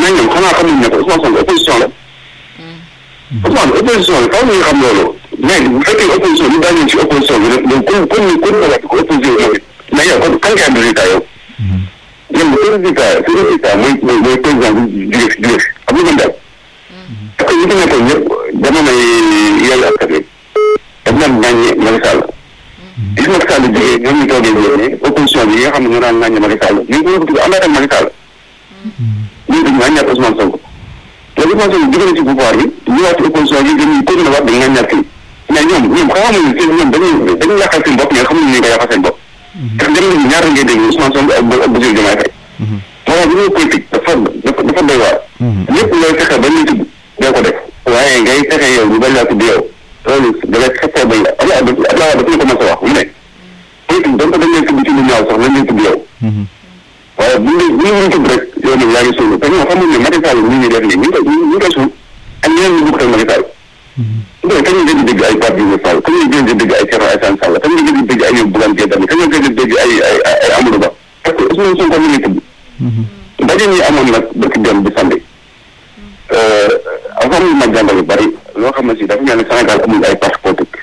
mais ñoom xanaa xamuñ ne ko Ousmane Sonko opposition la Ousmane opposition la faaw ñu xam loolu mais bu fekkee opposition bi daañu ci opposition bi rek donc comme comme comme nga wax ko opposition moom it mais yow kon kan nga am résultat yow ñoom bu résultat su résultat mooy mooy mooy président bi jóge fi jóge fi xam nga daal parce que ñi fi nekkoon ñëpp jamono yi yàlla askan wi daf daan ŋàññe Macky Sall gis Macky Sall jógee ñoom ñu toogee ñoom ne opposition bi yi nga xam ne ñoo daan ŋàññe Macky Sall ñu ngi ko tudd àndaat ak Macky Sall ñu ngi ŋàññaat Ousmane Sonko léegi Ousmane Sonko jóge na ci pouvoir bi ñëwaat ci opposition bi dañuy continuer waat di ŋàññaat fii mais ñoom ñoom xamuñu seen ñoom dañuy dañuy yàqal seen bopp mais xamuñu ñu ko yàqal seen bopp ndax dem nañu ñaata ngay dégg Ousmane Sonko ak ak Bassirou Diomaye Faye moo tax bi ñuy politique dafa dafa dafa doy waar lépp looy fexe ba ñu tudd doo ko def waaye ngay fexe yow ñu bañ laa tudd yow loolu da ngay fexe bañ la Abdoulaye Abdoulaye dafa ñu commencé wax mu ne politique donc dañ leen tudd ci lu ñaaw sax lañ leen tudd yow waaye bu ñu bu ñu tudd rek yow nag yaa ngi suul te ñoo xamul ne Macky Sall ñu ngi def nii ñu ngi koy ñu ngi koy suul ak ñeneen ñu bëgg Macky Sall donc kañ nga gën di dégg ay Pape Diouf Fall kañ nga gën di dégg ay Thierno Alassane Sall kañ nga gën di dégg ay Bougane Gueye Dany kañ nga gën di dégg ay ay ay Amadou Ba parce que Ousmane Sonko mi ngi tudd ndaje ñi amoon nag dëkk dem bi samedi am xam ma jàngal yu bëri loo xam ne si dafa mel ne Sénégal amul ay parti politique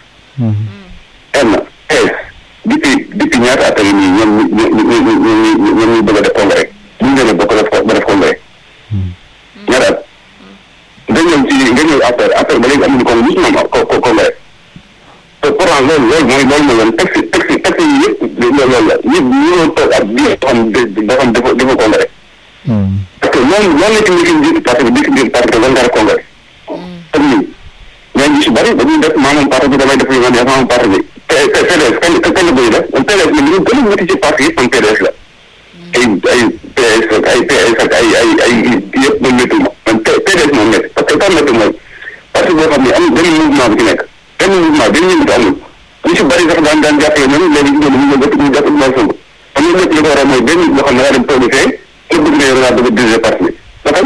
enn es depuis depuis ñaata at yi nii ñoom ñu ñu ñu ñu ñoom ñu bëgg a def congrès ñu ngi leen a bokk def ba def congrès ñaata at nga ñëw ci nga ñëw affaire affaire ba léegi amuñu ko musuma ko ko congrès te pourtant loolu loolu mooy loolu mooy yoon texte texte texte yi yëpp loolu la ñëpp ñoo toog ak bi yoo xam da xam dafa dafa congrès parce que loolu loolu la ci njëkk njëkk parti bi dikk biir parti bi nga def congrès ak ñun ñoo ngi si bëri dañuy def maanaam parti bi damay def li ma neex maanaam parti bi PDS kañ kañ la koy def PDS la li ñu gën a métti ci parti yëpp man PDS la ay ay PS ak ay PS ak ay ay ay yëpp man métti ma man PDS moom métti parce que tam métti mooy parti boo xam ne amul benn mouvement bu ci nekk benn mouvement benn yëngatu amul ñu si bëri sax daan daan jàppee ñoom léegi ñu ñu ñu ñu jàpp Ousmane Sonko xam nga lépp li ko waral mooy benn boo xam ne daa dem toog fee te bëgg na yow daa bëgg a diriger parti bi dafa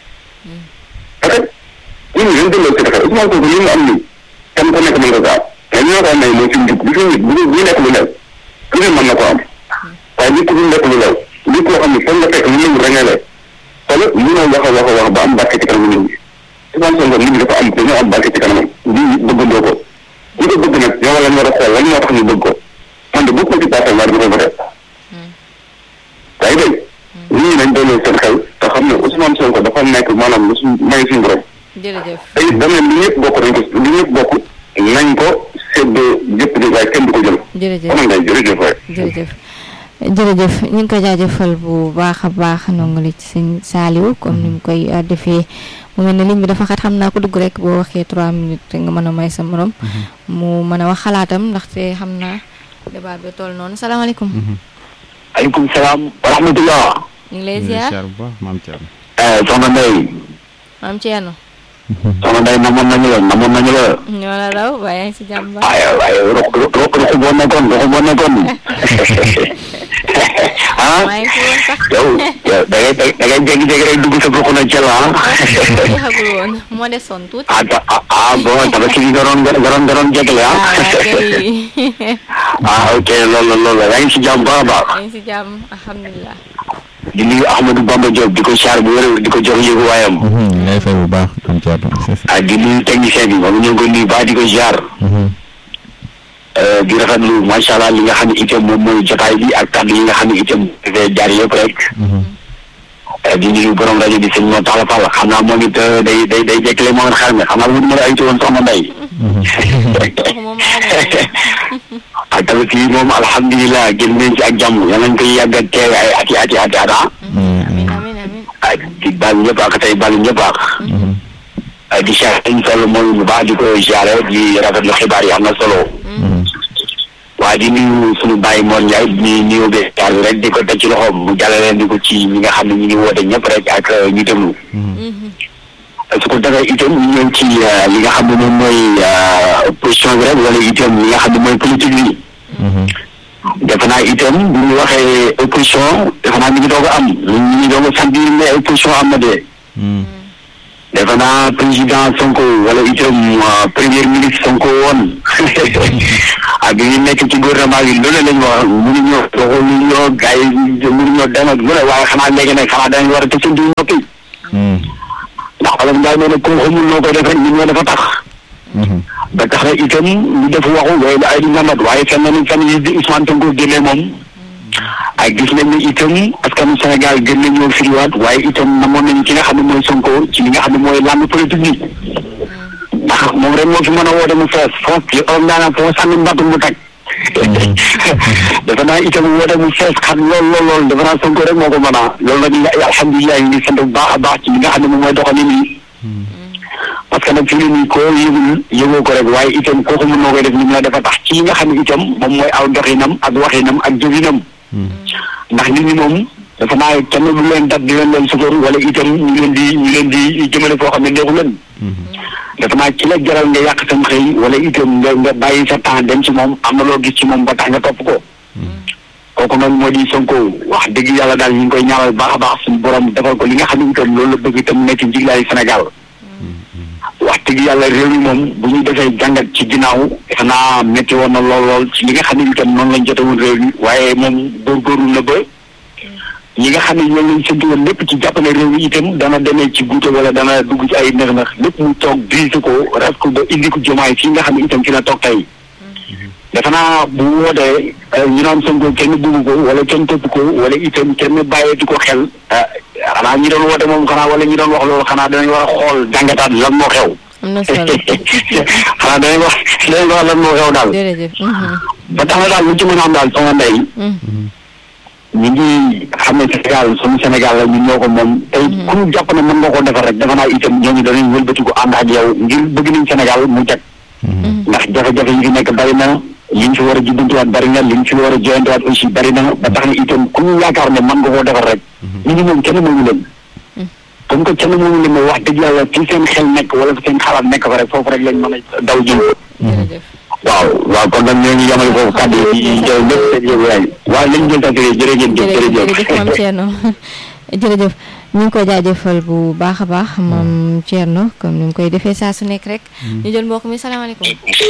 dafa ñun ñu delloo si dafa Ousmane Sonko li mu am nii kenn ku nekk mën nga ko am mais ñoo ko am nay mooy fi mu jug bi fi mu bu bu nekk lu lew ku ne mën na ko am waaye nit ku nekk lu lew nit koo xam ne fan nga fekk lu mu ràññale wala mënoo wax a wax a wax ba am barke ci kanam nit ñi Ousmane Sonko nit ñi dafa am dañoo am barke ci kanamam nit ñi bëggandoo ko ñi ko bëgg nag yow la ñu war a xool lan moo tax ñu bëgg ko man de bokk ma ci parti war bi ko voté yaa ngi dégg nit ñi nañ dooleel seen xel te xam ne Ousmane Sonko dafa nekk maanaam lu suñ may suñu borom jërëjëf tey dama ne li ñëpp bokk nañ ko li ñëpp bokk nañ ko séddoo jëpp di waaye kenn du ko jël jërëjëf kon ngay jërëjëf waay jërëjëf jërëjëf ñu ngi ko jaajëfal bu baax a baax nongale ci sëñ Saliou comme ni mu koy defee mu mel ne ligne bi dafa xat xam naa ko dugg rek boo waxee trois minutes nga mën a may sa morom mu mën a wax xalaatam ndaxte xam naa débat bi toll noonu salaamaaleykum aleykum salaam wa rahmatullah ñu ngi lay ziar bu baax maam Thierno. soxna Ndeye maam Thierno soxna Ndeye namoon nañu la namoon nañu la ñoo la raw waaye yaa ngi si jàmm ba waaye waaye ruq ruq ruq boo nekkoon ruq boo nekkoon ah maa ngi fi woon sax yow yow da ngay da ngay jékki-jékki rek dugg sa ruq na ca la jeexagul woon moo desoon tuuti ah ah ah ah bon tabaski gi nga doon nga doon nga doon jékkale ah ah kay ah ok loolu la loolu la yaa ngi si jàmm baax a baax yaa ngi si jàmm alhamdulilah di nuyu Ahmadou Bamba Diop di ko char bu wér di ko jox yëgu waayam ngay fay bu baax maam Thierno. ah di nuyu technicien bi moom ñu ngi ko nuyu baax di ko jaar di rafetlu macha allah li nga xam ne itam moom mooy jotaay bi ak kàddu yi nga xam ne itam dafay jaar yëpp rek di nuyu borom rajo bi sëñ moo tax la fàll xam naa moom it day day day jekkale moom it xar mi xam naa bu ñu ay woon soxna Ndeye moom ak tamit fii moom alhamdulilah génn nañ ci ak jàmm yal nañ koy yàgg a teewe ay ati ati ati ata amin amin amin ak di baal ñëpp ak tey baal ñëpp ak di char ñu toll moom bu baax di ko ziare di rafetlu xibaar yi am na solo waaye di nuyu suñu bàyyi Mor Ndiaye di nuyu be taar bi rek di ko teg ci loxoom mu jàllale di ko ci ñi nga xam ne ñu ngi woote ñëpp rek ak ñu déglu su ko defee itam ñu ñëw ci li nga xam ne moom mooy position bi rek wala itam li nga xam ne mooy politique bi defe naa itam bu ñu waxee opposition defe naa mi ngi doog a am ñu ngi doog a sentir ne opposition am na de defe naa président Sonko wala itam premier ministre Sonko woon ak bi ñu nekk ci gouvernement bi loolu lañ wax mënuñoo doxaluñoo gars yi mënuñoo dem ak lu ne waaye xanaa léegi nag xanaa dañ war a tëj seen noppi ndax Olof Njaay nee na koo xamul noo koy def rek ñun ñoo dafa tax ba tax na itam ñu def waxu waaye la ay di namat waaye fenn nañ fan yi di Ousmane Sonko génnee moom ay gis nañ ne itam askanu Sénégal gën nañoo firiwaat waaye itam namoon nañ ki nga xam ne mooy Sonko ci li nga xam ne mooy làmb politique bi ndax moom rek moo fi mën a woote mu fees foo ci om daanaa foo sànni mbattu mu tag dafa naa itam woote mu fees xam lool lool lool dafa naa Sonko rek moo ko mën a loolu nag ñu alhamdulilah ñu ngi sant bu baax a baax ci li nga xam ne moom mooy doxalin yi parce que nag fi mu ne nii koo yëgul yëgoo ko rek waaye itam koo xamul noo koy def ni mu la dafa tax ci li nga xam ne itam moom mooy aw doxinam ak waxinam ak jëfinam ndax nit ñi moom dafa naa kenn du leen dat di leen leen sukkur wala itam ñu leen di ñu leen di jëmale foo xam ne neexu leen dafa naa ci la jaral nga yàq sam xëy wala itam nga nga bàyyi sa temps dem ci moom am na loo gis ci moom ba tax nga topp ko kooku noonu moo di Sonko wax dëgg yàlla daal ñu ngi koy ñaanal baax a baax suñu borom defal ko li nga xam ne itam loolu la bëgg itam nekk njiglaayu Sénégal wax dëgg yàlla réew mi moom bu ñu defee jàngat ci ginnaaw defe naa métti woon na lool lool ci li nga xam ne itam noonu lañ jote woon réew mi waaye moom góorgóorlu na ba ñi nga xam ne ñoom lañ séntu woon lépp ci jàppale réew mi itam dana demee ci guute wala dana dugg ci ay nëx-nëx lépp mu toog diise ko res ko ba indi ko jomaay fii nga xam ne itam fi la toog tey defe naa bu wootee ñu naan Sonko kenn bugg ko wala kenn topp ko wala itam kenn bàyyeetu ko xel xanaa ñi doon woote moom xanaa wala ñi doon wax loolu xanaa danañ war a xool jàngataat lan moo xew am na solo xanaa danañ wax danañ wax lan moo xew daal jërëjëf ba tax na daal lu ci mën a am daal sama ndey ñu ngi xam ne Sénégal suñu Sénégal la ñun ñoo ko moom tey ku ñu jàpp ne mën nga koo defar rek dafa naa itam ñooñu danañ wëlbati ko ànd ak yow ngir bëgg nañ Sénégal mu jag ndax jafe-jafe yi fi nekk bari na liñ fi war a jubbantiwaat bari na liñ fi war a joyantiwaat aussi bari na ba tax na itam ku ñu yaakaar ne mën nga koo defar rek nit ñi moom kenn moomu leen comme que kenn moomu leen wax dëgg yàlla fi seen xel nekk wala fi seen xalaat nekk fa rek foofu rek lañ mën a daw jëm jërëjëf waaw waaw kon nag ñoo ngi yamale foofu kàddu yi jël lépp seen yëgu yaay waaw lañ jël tàgg jërëjëf jërëjëf jërëjëf maam Thierno jërëjëf ñu ngi koy jaajëfal bu baax a baax maam Thierno comme ni mu koy defee saa su nekk rek ñu jël mbokk mi salaamaaleykum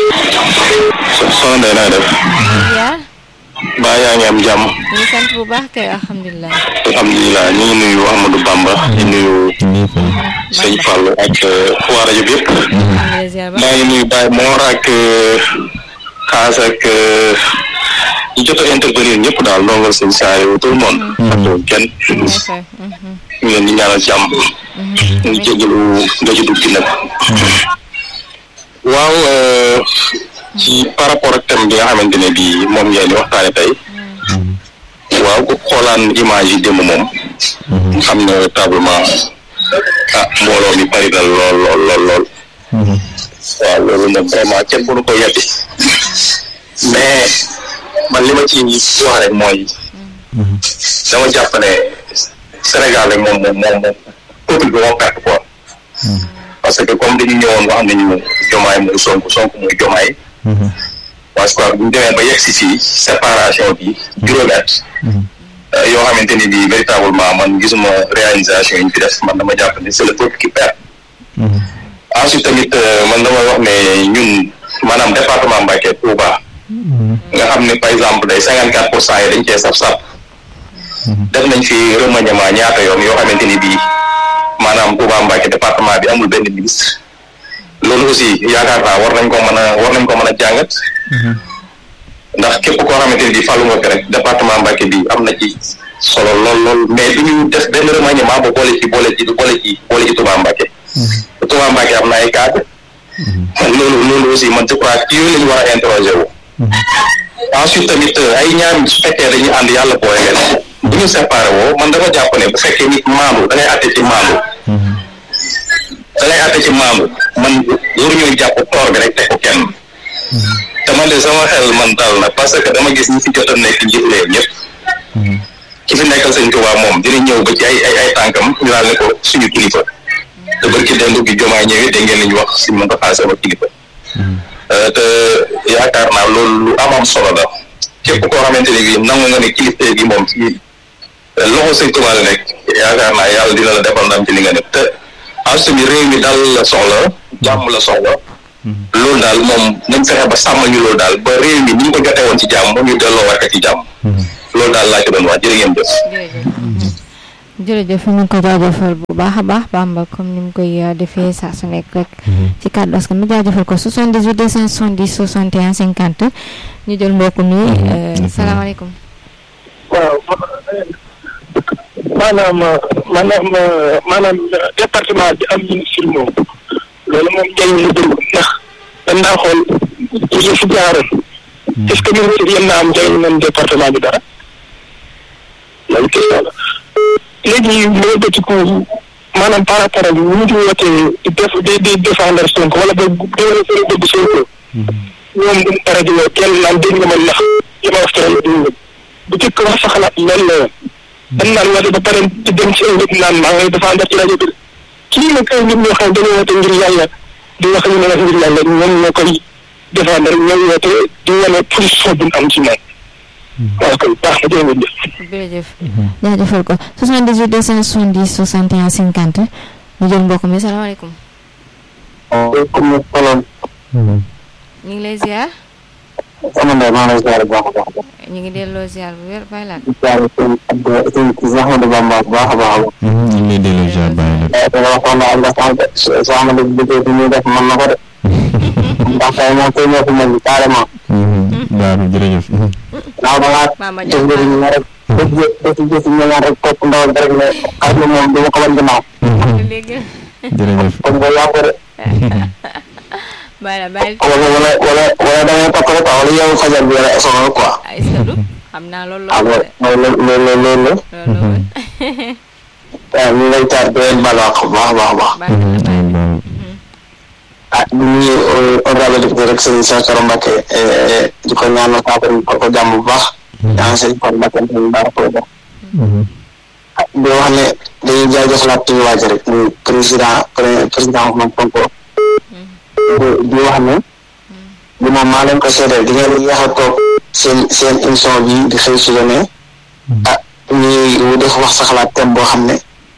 soxna Ndeye naa def yaa baa yaa ngi am jàmm ñu ngi sant bu baax kay alhamdulilah alhamdulilah ñu ngi nuyu Ahmadou Bamba di nuyu sëñ Fall ak waa rajo bi yëpp alhamdulilah ziar ba maa ngi nuyu Baye Mor ak Kaas ak ñi jot a intervenir ñëpp daal ndongal sëñ Saaliw tout le monde fàttewuñ kenn ñu ngi leen di ñaanal jàmm ñu jégalu nga ci dugg nag waaw ci par rapport ak thème bi nga xamante ne bii moom ngeen di waxtaane tey waaw ku xoolaan image yi démb moom xam na tablement ah mbooloo mi bari na lool lool lool lool waaw loolu nag vraiment kenn mënu ko yeddi mais man li ma ci wax rek mooy dama jàpp ne Sénégal rek moom moom moom moom peuple bi moo perte quoi parce que comme dañu ñëwoon wax nañu jomaay mooy sonk sonk mooy jomaay parce que bu ñu demee ba yegg si fii séparation bi juróomi at yoo xamante ni bii véritablement man gisuma réalisation yi ñu fi def man dama jàpp ne c'est le peuple qui perd ensuite tamit man damay wax ne ñun maanaam département Mbacké Touba nga xam ne par exemple day cinquante quatre pour cent yi dañ cee saf sap def nañ fi remaniement ñaata yoon yoo xamante ni bii maanaam Touba Mbacké département bi amul benn ministre loolu aussi yaakaar naa war nañ ko mën a war nañ ko mën a jàngat ndax képp koo xamante ni bii fàllu nga ko rek département Mbacké bi am na ci solo lool lool mais du ñu def benn remaniement ba boole ci boole ci boole ci boole ci Touba Mbacké Touba Mbacké am na ay cadre loolu loolu aussi man je crois que yooyu la ñu war a interroger wu ensuite tamit ay ñaar su fekkee dañuy ànd yàlla boole leen bu ñu séparé woo man dama jàpp ne bu fekkee nit maandu da ngay àtte ci maandu da ngay àtte ci maandu man waruñoo jàpp toor bi rek teg ko kenn te man de sama xel man dal na parce que dama gis ñi fi jot a nekk njiit leen ñëpp ki fi nekkal sëñ Tuubaa moom dina ñëw ba ci ay ay ay tànkam ñu daal ne ko suñu kilifa te barki démb bi jomaa ñëwee dégg ngeen li ñu wax si mën ko xaase sama kilifa te yaakaar naa loolu lu am am solo la képp koo xamante ne bii nangu nga ne kilifte gi moom ci loxo sëñ Tuubaa la nekk yaakaar naa yàlla dina la defal ndam ci li nga nekk te ensuite bi réew mi daal la soxla jàmm la soxla loolu daal moom nañ fexe ba sàmm ñu loolu daal ba réew mi ni ñu ko jotee woon ci jàmm ñu delloo war ci jàmm loolu daal laa ci doon wax jërë ngeen jëf jërëjëf ñu ngi ko jaajëfal bu baax a baax Bamba comme ni mu koy defee saa su nekk rek ci kàddu askan mi jaajëfal ko 78 270 61 50 ñu jël mbokk mi salaamaaleykum. waaw maanaam maanaam maanaam département bi am ministre moom loolu moom njëriñ la dëgg ndax dañ naa xool yi fi jaaroon est-ce que ministre yéen naa am njëriñ man département bi dara loolu question la léegi moo bëtiku maanaam par rapport ak ñu ngi wootee di def di di défendre Sonko wala ba déwéne seen dëgg Sonko ñoom duñ dara di woo kenn naan dégg nga ma ndax li ma wax ci rajo dégg nga bu jëkk wax sa xalaat loolu la woon dañ naan woote ba pare di dem ci ay nit naan maa ngay défendre ci rajo bi kii nag ay nit ñoo xam dañoo woote ngir yàlla di wax ñu ne wax ngir yàlla ñoom ñoo koy défendre ñoom woote di wane position bu am ci moom waaw kay baax na jërëjëf. jërëjëf jaajëfal ko 78 270 61 50 ñu jël mbokk mi salaamaaleykum. comme soloon ñu ngi lay ziar. sama ndey maa ngi lay ziar bu baax a baax ñu ngi delloo ziar bu wér bàyyi laat. di ziar seen Abdou seen kii Ahmadou Bamba bu baax a baax a baax ñu ngi lay delloo ziar bàyyi la. te waxoon na Allah sànq soo xamante ni liggéey bi ñuy def mën na ko de ndax tey moom tey ñoo fi mel ni carrément Baaru jërëjëf. naaw da ngaa Mama def njëriñ la rek def jë def jëf ñu ñaan rek topp ndaw rek ne xar bi moom du ma ko wan ginnaaw léegi jërëjëf. kon nga yàqu de bàyyi la bàyyi wala wala wala wala da ngay topp rek quoi wala yow fajar bi wala sonal quoi ay sadu xam naa loolu ah loolu loolu loolu loolu loolu la loolu la waaw ñu ngi lay taar di leen baal wax bu baax a baax a baax baax na baax na ah di nuyu honorable député rek sëñ Cheikh Thioro Mbacké di ko ñaanal saafara ko ko jàmm bu baax yaa ngi sëñ Thioro Mbacké ñu baax ko baax ah di wax ne dañuy jaajëfalaat suñu waaj rek muy président président Ousmane Sonko di di wax ne li moom maa leen ko seedeel di ngeen yéex a toog seen seen émission bi di xëy suba ne ah ñuy def wax sa xalaat thème boo xam ne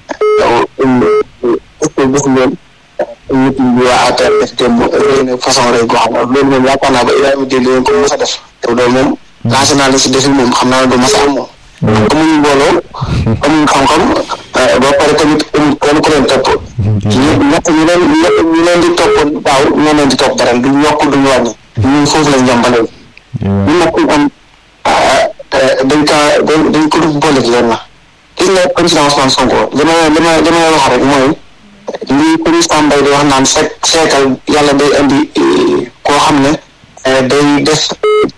est-ce que gis ngeen nit ñi waa APR def démb réy na façon rëy goo xam ne loolu moom yaakaar naa ba Ibrahima Diop leen ko mos a def te loolu moom lancé naa li si defi moom xam naa ne du mas a am moom amuñu mbooloo amuñu xam-xam ba pare tamit amul kenn ku leen topp ñu ñett ñu leen ñett ñu leen di topp daaw ñoo leen di topp dara du yokk duñu wàññi ñun foofu lañ jëm ba léegi ñu nag ñu am dañ kaa dañ dañ ko dugg boole leen na gis nga président Ousmane Sonko li ma li ma li ma wax rek mooy li président Mbaye di wax naan sek seekal yàlla day indi koo xam ne day def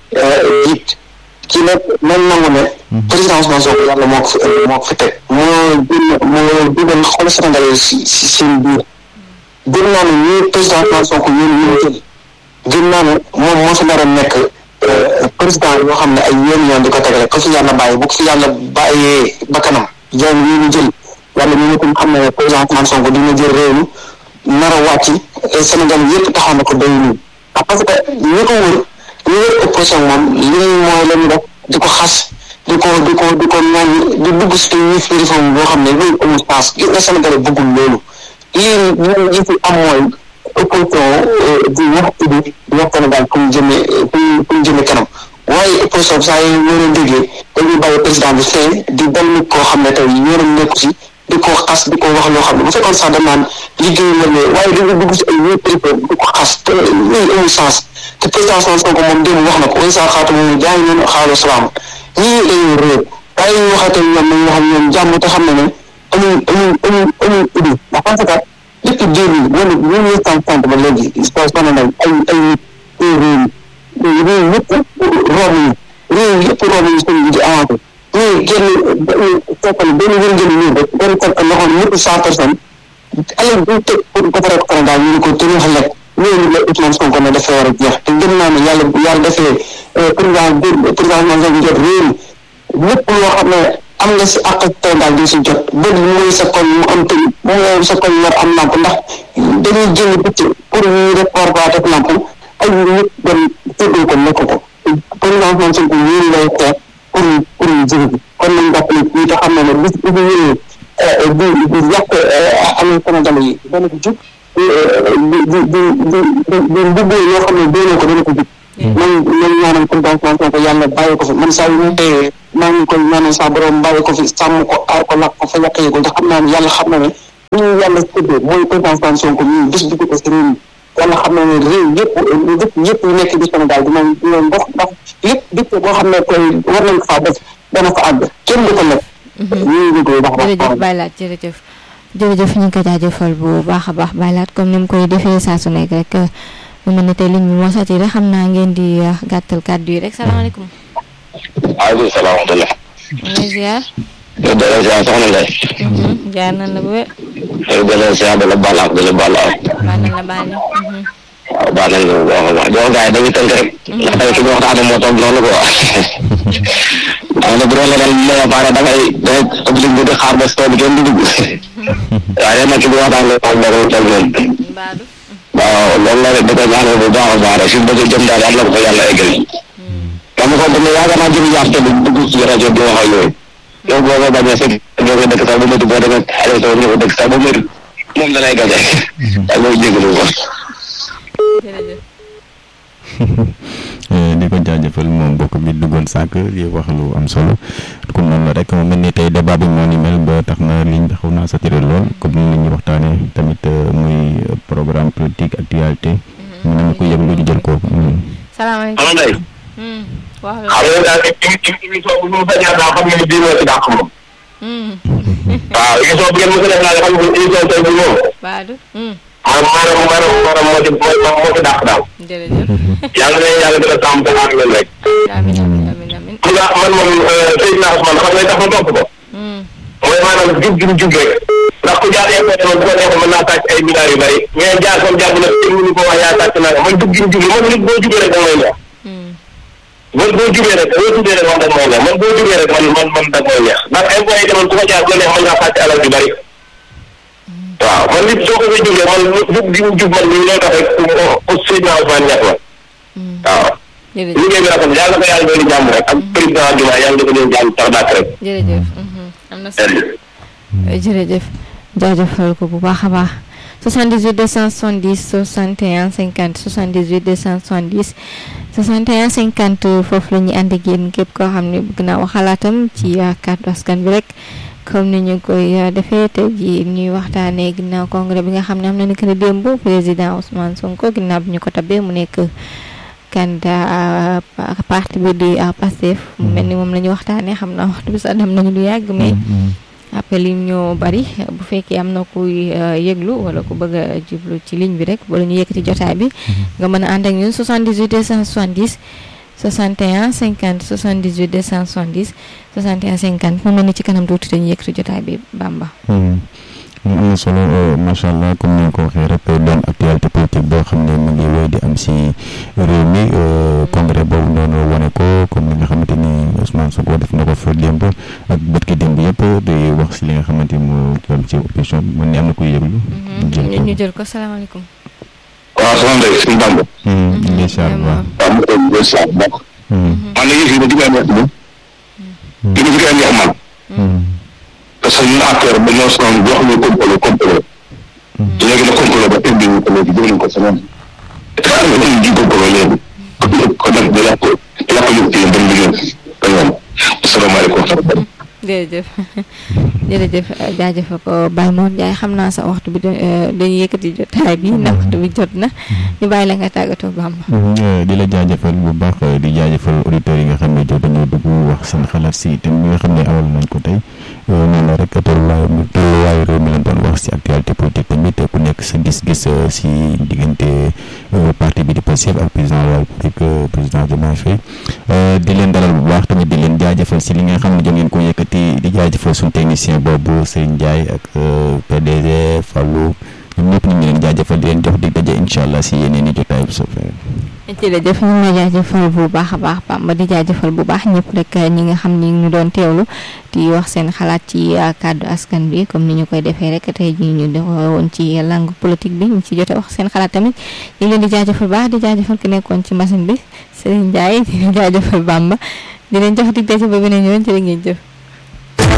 jiit ci nag nañ nangu ne président Ousmane Sonko yàlla moo ko fi indi moo ko fi teg moo gën moo dugal xool Sénégal yi si si seen biir gën naa ne ñii président Ousmane Sonko yéen ñu jël gën naa ne moom moo fi nar a nekk président yoo xam ne ay yoon yoon di ko tegale ko fi yàlla bàyyi bu ko fi yàlla bàyyee bakkanam yoon yi ñu jël yàlla ñu ñëpp xam ne président Ousmane Sonko dina jël réew mi nar a wàcc Sénégal yëpp taxaw na ko doy nii parce que ñi ko wër ñi wër opposition moom li mooy la ñu def di ko xas di ko di ko di ko ñaan di dugg si ñi fi réforme boo xam ne loolu amul sens gis nga Sénégal bëggul loolu lii ñun ñi fi am mooy opposition di wax idi di wax Sénégal fu mu jëmee fu mu jëmee kanam waaye opposition saa yi ñoo leen déggee dañuy bàyyi président bi fee di dal nit koo xam ne tey yoonam nekku si di ko xas di ko wax loo xam ne bu fekkoon sax dañ naan liggéey la ne waaye dañuy dugg si ay ñëpp di ko xas te lii amul sens te président Ousmane Sonko moom démb wax na ko way saa xaatu moom jaay noonu xaalu salaam ñii dañuy réer waaye ñu waxatee ñoom nañ wax ñoom jàmm te xam ne ne amul amul amul amul idée ndax parce que depuis deux mille wala mille neuf cent cinquante ba léegi sonn nañ ay ay nit réew réew yëpp room yi réew yëpp room yi seen di avancé ñuy génn fekkal benn wërngël nii rek benn fekk loxoon ñëpp cent personnes alal bu teg pour defaree ko Sénégal ñu ne ko tënk xelek loolu la Ousmane Sonko ne dafa war a jeex te gëm naa ne yàlla yàlla defee président président Ousmane Sonko jot réew mi lépp loo xam ne am nga si àq Sénégal di si jot bët mooy sa koñ mu am tëj mooy sa koñ war am lamp ndax dañuy jënd bëcc pour ñu def war baa def lamp ay nit dem séddoo ko nekk ko président Ousmane Sonko yéen lay xeex pour pour ñu jënd bi kon nañ jàpp ne ñi te xam ne ne bis bu ñu ñëwee di di yàq am Sénégal yi dana ko jub di di di di di mbubboo yoo xam ne doonoo ko dana ko jub man man ñaanal président Ousmane Sonko yàlla bàyyi ko fi man saa yu ñu teyee maa ngi koy ñaanal saa borom bàyyi ko fi sàmm ko aar ko lakk ko fa yàq yi ko ndax xam naa ne yàlla xam na ne bu ñu yàlla séddee mooy président Ousmane Sonko ñu bis bi ko si réew mi yàlla xam na ne réew yëpp dëkk yëpp yu nekk di Sénégal dinañ dinañ dox ndax lépp dëkk boo xam ne koy war nañ ko faa def dana fa àgg kenn du ko lekk ñu ngi jógee baax jërëjëf Baylaat jërëjëf jërëjëf ñu ngi ko jaajëfal bu baax a baax Baylaat comme ni mu koy defee saa su nekk rek mu mel ne tey liñ bi moo saturé xam naa ngeen di gàttal kàddu yi rek salaamaaleykum. waaleykum salaam wa rahmatulah. lay ziar. yow de la ziar soxna Ndeye. jaar nañ la bu wér. yow de la ziar de la baal ak de la baal ak. baal nañ la baal ñu. waaw baal nañ la bu baax a baax jox gars yi dañuy tënk rek. ndax tey ki ñu waxtaanee moo toog noonu quoi. xam nga bu doon leneen li ma baare da ngay da ngay obligé di xaar ba si tool bi kenn du dugg. waaye nag ki ñu waxtaanee moom moo koy toog noonu. Baadu. waaw loolu la rek da koy ñaanal bu baax a baax rek fi mu bëgg a jëm daal yàlla ko ko yàlla eggal. dama ko dama yaakaar naa jëm yaaf te dugg ci rajo bi wax ak yooyu. yow boo ko bañee fekk boo ko dëkk sax ba métti boo demee élection ñëw dëkk sax ba métti moom da lay gaje. ak loolu jégalu ko. jërëjëf. di ko jaajëfal moom mbokk bi duggoon sànq yi wax lu am solo comme noonu la rek mu mel ni tey débat bi moo ni mel ba tax na liñ bi xaw naa saturé lool comme ni ñu waxtaanee tamit muy programme politique actualité. mu ne ma ko yëg lu ñu jël ko. salaamaaleykum. Soxna Ndeye. wax la. xam nga daal émission bu ñu sañaa daa xam ne bii moo ci dàq moom. waaw émission bu ngeen mos a def naa xam ne émission tey bi moom. Baadu. maanaam maanaam maanaam moo ci moo ci dàq daal. jërëjëf. yàlla na yàlla gën a sàmm te aar leen rek. amiin amiin amiin amiin. xam nga man moom Seydina Ousmane xam nga tax ma topp ko. mooy maanaam jub gi mu jub rek. ndax ku jaar école moom bu ko neexee mën naa sàcc ay milliards yu bari. mais jaar comme jaar bu ne kenn mënu ko wax yaa sàcc naa ko man jub gi mu jub man nit boo jubee rek da ngay neex. man boo jubee rek boo jubee rek man dag mooy neex man boo jubee rek man man man dag mooy neex ndax ay boy demoon ku ko jaar bu neex mën ngaa sàcc alal yu bari. waaw man nit soo ko fay jubee man jub gi mu jub man li lay tax rek ku Seydina Ousmane ñett la. waaw. jërëjëf liggéey bi rafet yàlla ko yàlla doon jàmm rek ak président Diomaye yàlla dafa leen jàmm tax dàkk rek. jërëjëf. am na solo jërëjëf jaajëfal ko bu baax a baax 78 270 61 50 78 270 61 50 foofu la ñuy ànd ak yéen képp koo xam ne bëgg naa wax xalaatam ci kàddu askan bi rek comme ni ñu koy defee tey jii ñuy waxtaanee ginnaaw congrès bi nga xam ne am na ni que ne démb président Ousmane Sonko ginnaaw bi ñu ko tabee mu nekk candidat parti bi di Pastef mu mel ni moom la ñu waxtaanee xam naa waxtu bi sax dem nañu lu yàgg mais. appel yi ñoo bari bu fekkee am na kuy yëglu wala ku bëgg a jublu ci ligne bi rek wala ñu yëkkati jotaay bi nga mën a ànd ak ñun 78 270 61 50 78 270 61 50 mu mel ni ci kanam tuuti dañuy yëkkati jotaay bi Bamba. am na solo macha allah comme ni nga ko waxee rek doon actualité politique boo xam ne mu ngi wéy di am si réew mi congrès boobu noonu wane ko comme li nga xamante ni Ousmane Sonko def na ko fa démb ak bët ki démb yëpp di wax si li nga xamante ni moo jëm ci opposition bi man ni am na kuy yëglu. ñu jël ko salaamaaleykum. waaw soxna Ndeye suñu Bamba. incha allah. waaw mu koy jël saa bu baax. man nag yëf yi ba ci may neex moom. ki ñu fi koy neex man. parce que ñun acteur ba ñoo sonn boo xam ne complot complot. léegi nag complot ba tey bii ñu ko léegi jël nañ ko semaine. te xam nga dañuy ji complot léegi. kon nag da yàq da yàq yëpp ci yéen dem liggéey ba ñoom. asalaamaaleykum. jërëjëf jërëjëf jaajëfal ko Baye Mor Ndiaye xam naa sa waxtu bi dañuy yëkkati jotaay bi ndax waxtu bi jot na ñu bàyyi la nga tàggatoo Bamba. di la jaajëfal bu baax di jaajëfal auditeurs yi nga xam ne jot nañoo dugg wax seen xalaat si thème bi nga xam ne awal nañ ko tey noonu la rek tolluwaayu tolluwaayu réew mi lañ doon wax si actualité politique tamit ku nekk sa gis-gis si diggante parti bi di Pastef ak président de la République président Diomaye Faye di leen dalal bu baax tamit di leen jaajëfal si li nga xam ne jot ngeen ko yëkkati di jaajëfal suñu technicien boobu Serigne Ndiaye ak PDG Fallou ñoom ñëpp ñu ngi leen jaajëfal di leen jox di daje incha allah si yeneen i jotaay bu soobee. jërëjëf ñu ngi lay jaajëfal bu baax a baax Bamba di jaajëfal bu baax ñëpp rek ñi nga xam ni ñu doon teewlu di wax seen xalaat ci kàddu askan bi comme ni ñu koy defee rek tey jii ñu def woon ci langue politique bi ñu ci jote wax seen xalaat tamit ñu ngi leen di jaajëfal baax di jaajëfal ki nekkoon ci machine bi Serigne Ndiaye di jaajëfal Bamba di leen jox di daje ba beneen yoon jërë ngeen jëf.